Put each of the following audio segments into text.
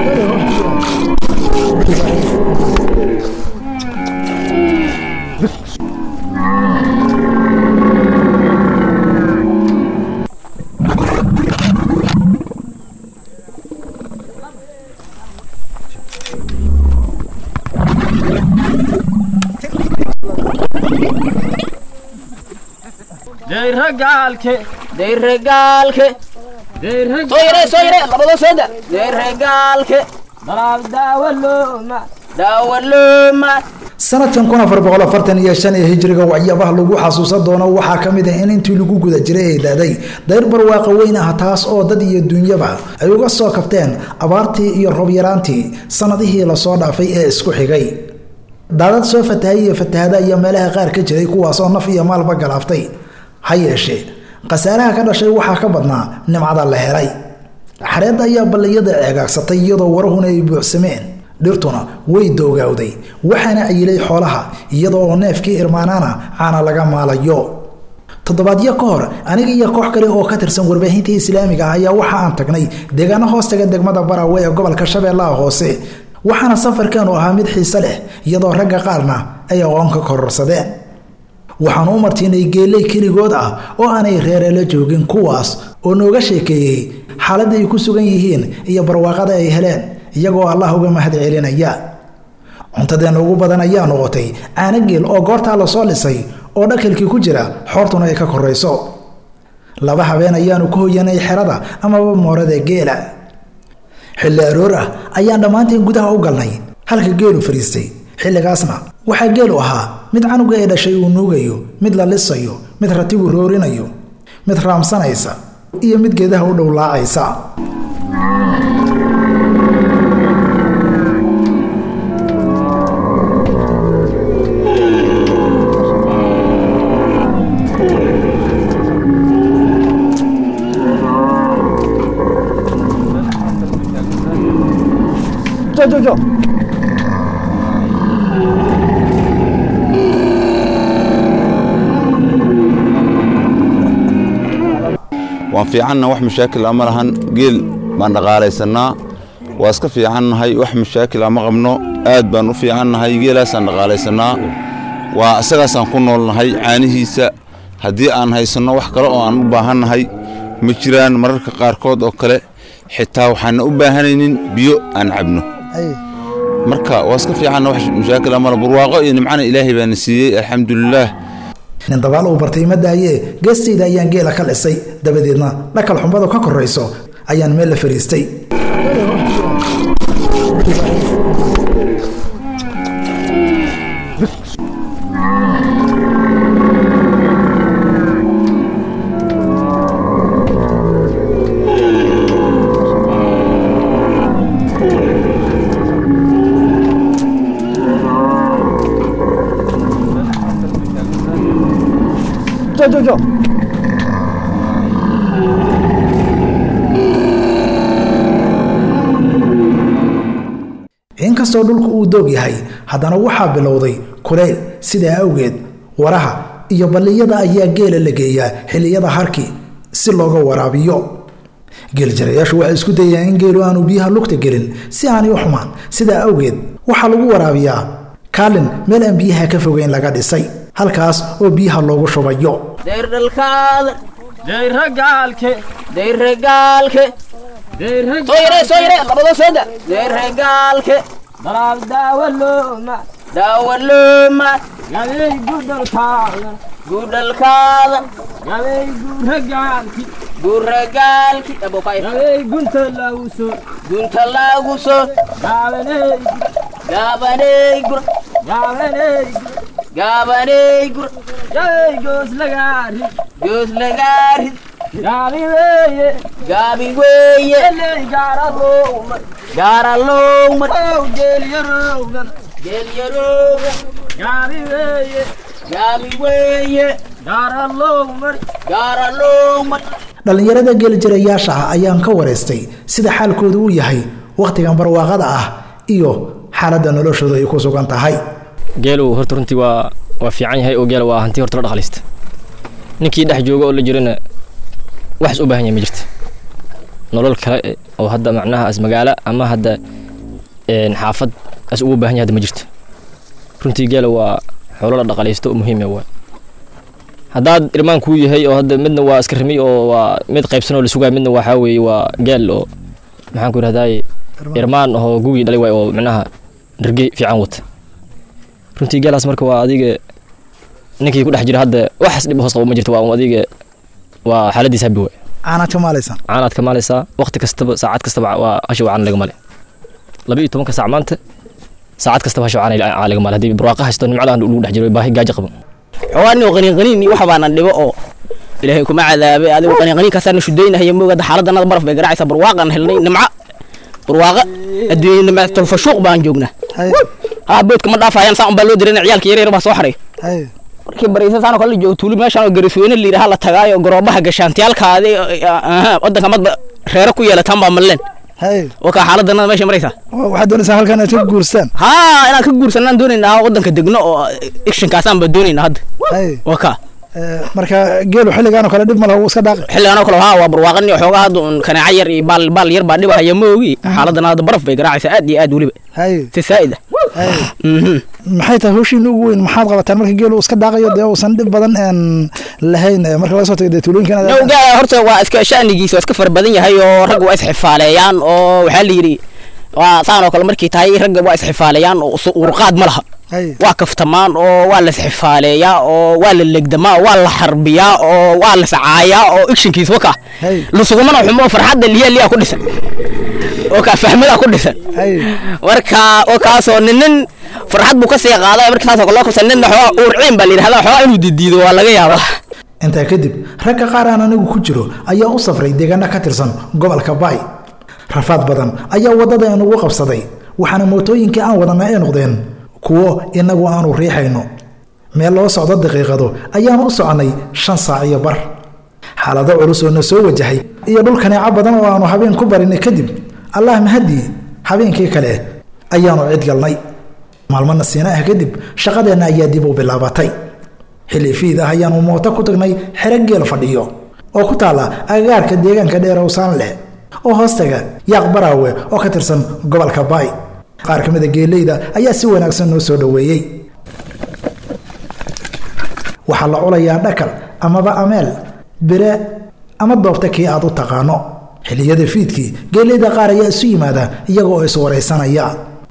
deyragaalke deyragaalke sooyare sooyare labadoo sooda deyragaalke dalaal daawalooma daawalooma sanadkan kun afar boqol afartan iyo shan ee hijriga waxyaabaha lagu xasuusan doono waxaa ka mid ah in intii lagu guda jiray ay daaday dayr barwaaqa weyn ah taas oo dad iyo duunyaba ay uga soo kabteen abaartii iyo roobyaraantii sanadihii lasoo dhaafay ee isku xigay daadad soo fatahay iyo fatahada ayaa meelaha qaar ka jiray kuwaasoo naf iyo maalba galaaftay ha yeeshee khasaaraha ka dhashay waxaa ka badnaa nimcada la helay xareedda ayaa balliyada ceegaagsatay iyadoo warahuna ay buuxsameen dhirtuna way doogawday waxaana cayilay xoolaha iyadoo oo neefkii irmaanaana caana laga maalayo toddobaadyo ka hor aniga iyo koox kale oo ka tirsan warbaahinta islaamiga ah ayaa waxa aan tagnay deegaano hoostaga degmada baraawe ee gobolka shabeellaha hoose waxaana safarkeenu ahaa mid xiise leh iyadoo ragga qaarna ay aqoon ka kororsadeen waxaanu u martiinay geeley keligood ah oo aanay reereela joogin kuwaas oo nooga sheekeeyey xaaladda ay ku sugan yihiin iyo barwaaqada ay heleen iyagoo allah uga mahad celinaya cuntadeena ugu badan ayaa noqotay caano geel oo goortaa lasoo dhisay oo dhakalkii ku jira xoortuna ay ka korayso laba habeen ayaanu ka hoyanay xerada amaba moorada geela xilli aroor ah ayaan dhammaanteen gudaha u galnay halka geelu fadhiistay xilligaasna waxaa geelu ahaa mid canuga ee dhashay uu nuugayo mid la lisayo mid ratigu roorinayo mid raamsanaysa iyo mid geedaha u dhowlaacaysa waan fiicanna wax mashaakil ama lahan geel baan dhaqaalaysanaa waa iska fiicannahay wax mashaakil ama qabno aad baan u fiicannahay geelaasaan dhaqaalaysanaa waa isagaasaan ku noolnahay caanihiisa haddii aan haysanno wax kale oo aan u baahannahay ma jiraan mararka qaarkood oo kale xitaa waxaana u baahanaynin biyo aan cabno marka waa iska fiicanna wax mashaakil ama barwaaqo iyo nimcana ilaahay baana siiyey alxamdulilaah nin dabaal uu bartay ma daayee geestayda ayaan geela ka dhisay dabadeedna dhakal xumbadu ka korayso ayaan meel la fadhiistay inkastoo dhulku uu doog yahay haddana waxaa bilowday kuleyl sidaa awgeed waraha iyo balliyada ayaa geela la geeyaa xilliyada harki si looga waraabiyo geeljarayaashu waxay isku dayaan in geelu aanu biyaha lugta gelin si aanay u xumaan sidaa awgeed waxaa lagu waraabiyaa kaalin meel aan biyaha ka fogeyn laga dhisay halkaas oo biyaha loogu shubayo deerdhalkaada deyragaalke deyragaalke sooyare sooyare labadoo sooda deyragaalke dalaal daawalooma daawalooma gabey gudhalkaada guudhalkaada gabey guuragaalki guuragaalki abokay gabey gunta lawso gunta laagu soo gaabaney gaabaney gura gaabaney gaabaney gura gabey goos lagaari goos lagaarid gaabi weeye gaabi weeye eley gaaralooma gaaralowmar ow geelyarowgan geelyarooga gaabi weeye gaabi weeye gaaralowmar gaaralowmar dhallinyarada geeljirayaasha ah ayaan ka waraystay sida xaalkoodu uu yahay wakhtigan barwaaqada ah iyo xaaladda noloshooda ay ku sugan tahay geelu horta runtii waa waa fiican yahay oo geela waa hanti horta la dhaqalista ninkii dhex jooga oo la jirana waxas u baahan yahay ma jirta nolol kale oo hadda macnaha as magaalo ama hadda een, xaafad as ugu baahan yahay hadda ma jirto runtii geela waa xoolo la dhaqalaysto oo muhiim ah waay haddaad irmaan kuu yahay oo hadda midna waa iska rimi oo waa mid qaybsan oo la sugaay midna waxaa weeye waa geel oo maxaan ku idhahdaay irmaan oo gugii dhalay waay oo micnaha dhargey fiican wata runtii geelaas marka waa adiga ninkii ku dhex jira hadda waxaas dhib hoos qabo ma jirto waa un adiga waa xaaladiis habi waay caanaad ka maalaysan caanaad ka maalaysaa waqti kastaba saacad kastaba waa hasha waa caan laga male laba iyo tobanka saac maanta saacad kastaba hasha waa caan laga male haddii barwaaqa haysto nimcada lagu dhex jiro baahi gaajo qabo xoogaa nin oo qaniin qaniin iyo waxa baana dhibo oo ilaahay kuma cadaabay adigu qaniin qaniin kaasaan shudaynahaya moogada xaaladana baraf bay garaacaysaa barwaaqan helnay nimca barwaaqa adduunya nimca tolfashuuq baan joognaa haye haa boodka ma dhaafayaan saan baa loo dirina ciyaalka yar yar baa soo xaray haye markii baraysa saan oo kale la joogo tuuli meeshaan oo garisweyne la yidhaha la tagaayo garoobaha gashaantiyaalkaadi wadanka madba reero ku yeelataan baa malleen haye oo kaa xaaladana meesha maraysaa waxaad doonaysaa halkan inaad ka guurstaan haa inaan ka guursanaan doonaynaa wadanka degno oo actionkaasaan baa doonaynaa hadda haye waa kaa Eh, marka geelu xilligaan oo kale dhib ma laha wuu iska dhaaqi xilligan oo kale haa waa barwaaqani xoogaa hadda un kaneeca yar iyo baal baal yar baa dhibahaya ma ogi xaaladana hadda baraf bay garaacaysaa aad iyo aad weliba haye si saa'id ah haye Mhm. maxay tahay hawshiina ugu weyn maxaad qabataan marka geelu iska daaqayo dee uusan dhib badan een lahayn eh, marka laga soo tago dee tuulooyinkan aad- Nowga horta waa iska sha'nigiisa waa iska fara badan yahay oo ragga waa isxifaaleeyaan oo waxaa la yidhi waa saan oo kale markay tahay ragga waa isxifaaleeyaan oo su- urqaad ma laha haye waa kaftamaan oo waa la isxifaaleeyaa oo waa la legdamaa oo waa la xarbiyaa oo waa la sacaayaa oo actionkiisa waka Hey. lusugumana xumo farxadda liya liya ku dhisan oo kaa fahmada ku dhisan haye marka oo kaasoo ninin farxad buu ka sii qaaday marka saas oo kale loo kabsan ninna xoogaa uurciin baa la yidhahdaa xoogaa inuu didiido waa laga yaabaa intaa kadib ragga qaar aan anigu ku jiro ayaa u safray deegaano ka tirsan gobolka baay rafaad badan ayaa waddada inugu qabsaday waxaana mootooyinkii aan wadana ay noqdeen kuwo inagu aanu riixayno meel loo socdo daqiiqado ayaanu u soconnay shan saac iyo bar xaalado culus oo na soo wajahay iyo dhul kaneeco badan oo aanu habeen ku barinay kadib allah mahadii habeenkii kale ayaanu cid galnay maalmo nasiina ah kadib shaqadeenna ayaa dib u bilaabatay xilli fiid ah ayaanu mooto ku tagnay xero geel fadhiyo oo ku taalla agagaarka deegaanka dheer owsaan leh oo hoostaga yaaq baraawe oo ka tirsan gobolka baay qaar ka mid a geeleyda ayaa si wanaagsan noo soo dhoweeyey waxaa la culayaa dhakal amaba ameel bire ama doobta kii aad u taqaano xilliyada fiidkii geeleyda qaar ayaa isu yimaada iyaga oo iswaraysanaya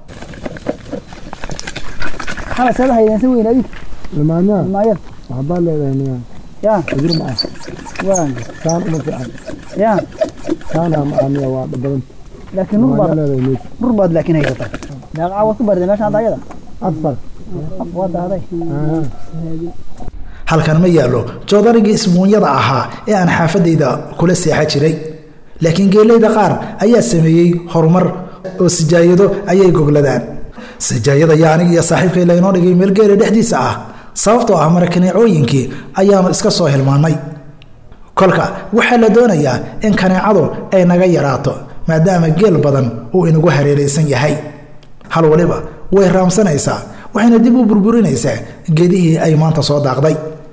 lamaanaa waxbaa leedahay niyaa ajir ma ah saan uma fiican saanaa ma ah niya waa dhabadan laakiin nur lamaana baad leedahay meesha nur baad laakiin haysataa meeqa waad ku barday meesha hadda ayada afar waa dahday Aha. halkan ma yaallo joodarigii isbuunyada ahaa ee aan xaafadayda kula seexa jiray laakiin geeleyda qaar ayaa sameeyey horumar oo sijaayado ayay gogladaan sijaayada yaa aniga iyo saaxiibkay laynoo dhigay meel geela dhexdiisa ah sababtoo ah marakaneecooyinkii ayaanu iska soo hilmaannay kolka waxaa la doonayaa in kaneecadu ay naga yaraato maadaama geel badan uu inagu hareeraysan yahay hal waliba way raamsanaysaa waxayna dib u burburinaysaa geedihii ay maanta soo daaqday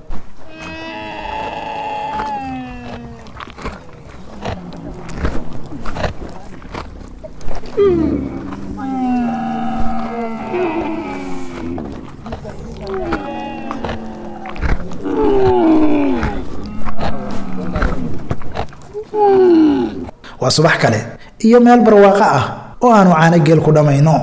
waa subax kale iyo meel barwaaqo ah oo aanu caano geel ku dhammayno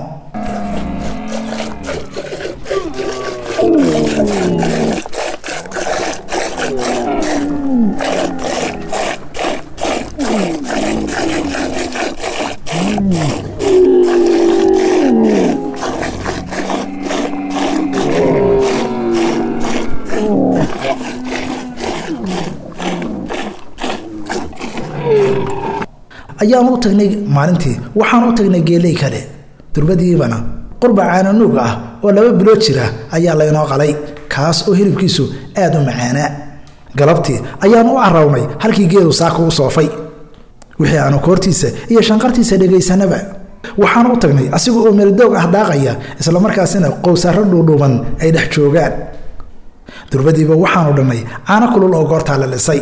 ayaanu u tagnay maalintii waxaan u tagnay geeley kale durbadiibana qurba caananuug ah oo laba bilood jira ayaa laynoo qalay kaas oo hilibkiisu aad u macaanaa galabtii ayaanu u carawnay halkii geelu saaka u soofay wixii aanu koortiisa iyo shanqartiisa dhegaysanaba waxaan u tagnay asiga oo meeldoog ah daaqaya islamarkaasina qowsaaro dhuudhuuban ay dhex joogaan durbadiiba waxaanu dhannay caano kulul oo goortaa la lisay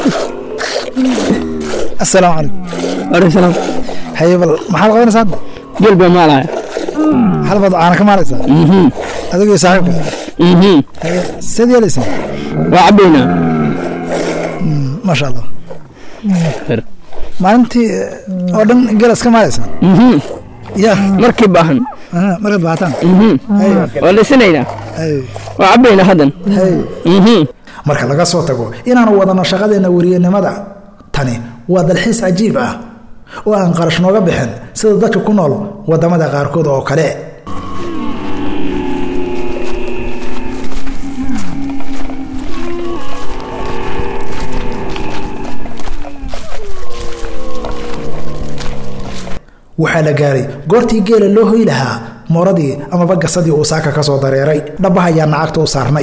asalaamu calaykum waalaikum salaam haye bal maxaad qabanaysaa hadda geel baa maalaya xalbaad caana ka maalaysaa adigii saaxiibka seed yeelaysaa waa cabaynaa maasha allah maalintii oo dhan geelas ka maalaysaa ya markii baahan aha, markaad baahataan waa dhisanaynaa Hay, waa cabaynaa haddan hay. marka laga soo tago inaanu wadano shaqadeenna weriyanimada tani waa dalxiis cajiib ah oo aan qarash nooga bixin sida dadka ku nool wadamada qaarkood oo kale waxaa la gaaray goortii geela loo hoy lahaa mooradii amaba gasadii uu saaka ka soo dareeray dhabbaha ayaa nacagta u saarnay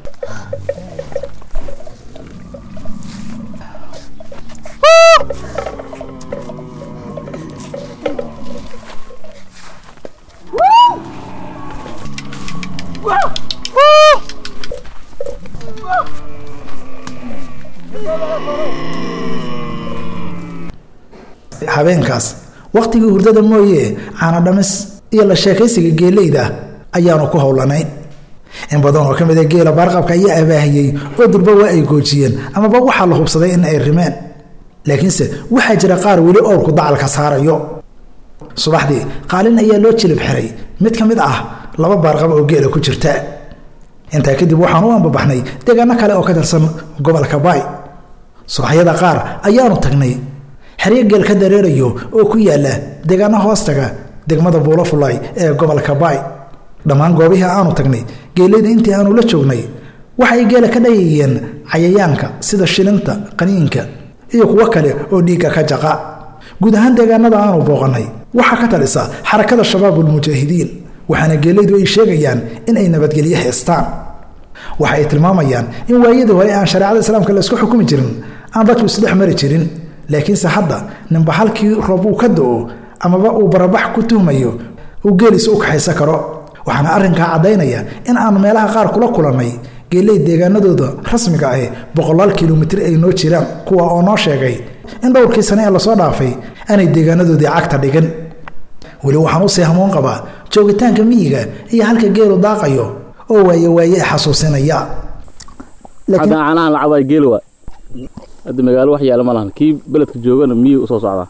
habeenkaas wakhtigii hurdada mooye caana dhamis iyo la sheekaysiga geeleyda ayaanu ku howlanayn in badan oo ka mid a geela baarqabka ayaa abaahiyey oo durba waa ay goojiyeen amaba waxaa la hubsaday in ay rimeen laakiinse waxaa jira qaar weli owrku dacalka saarayo subaxdii qaalin ayaa loo jilib xiray mid ka mid ah laba baarqab oo geela ku jirta intaa kadib waxaan u ambabaxnay deegaano kale oo ka tirsan gobolka baay subaxyada qaar ayaanu tagnay xeryo geel ka dareerayo oo ku yaala deegaano hoostaga degmada buulafulay ee gobolka baay dhammaan goobihii aanu tagnay geeleyda intii aanu la joognay waxay geela ka dhayayeen cayayaanka sida shilinta qaniinka iyo kuwo kale oo dhiigga ka jaqa guud ahaan deegaanada aanu booqannay waxaa ka talisa xarakada shabaabulmujaahidiin waxaana geeleydu ay sheegayaan in ay nabadgelyo haystaan waxa ay tilmaamayaan in waayadii hore aan shareecada islaamka la isku xukumi jirin aan dadku isdhex mari jirin laakiinse hadda ninba halkii roob uu ka do-o amaba uu barabax ku tuhmayo uu geeliisa u kaxaysan karo waxaana arrinkaa caddaynaya in aan meelaha qaar kula kulannay geeley deegaanadooda rasmiga ah boqolaal kilomitir ay noo jiraan kuwa oo noo sheegay in dhowrkii sane ee lasoo dhaafay aanay deegaanadoodii cagta dhigin weli waxaan usii hamuun qabaa joogitaanka miyiga iyo halka geelu daaqayo oo waaye waaye xasuusinaya hadda caanahan la cabaa geel waa hadda magaalo wax yaala ma lahan kii beledka joogana miyuu usoo socdaa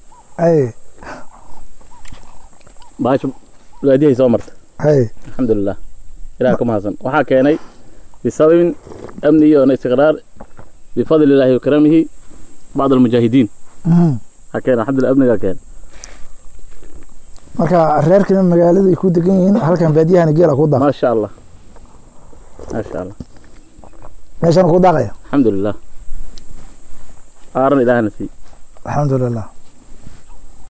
baasha waadihay soo marta alxamdulilah ilaah ka mahadsan waxaa keenay bisababin amni iyo istiqraar bifadli illaahi wakaramihi bacd almujaahidiin waxaa keenay alxamdulillah amnigaa keenay marka reerkina magaalada ay ku degan yihiin halkan baadiyahana geela ku daaq maasha allah maasha allah meeshana ku daaqaya alxamdulilah aaran ilaahna sii alxamdulilah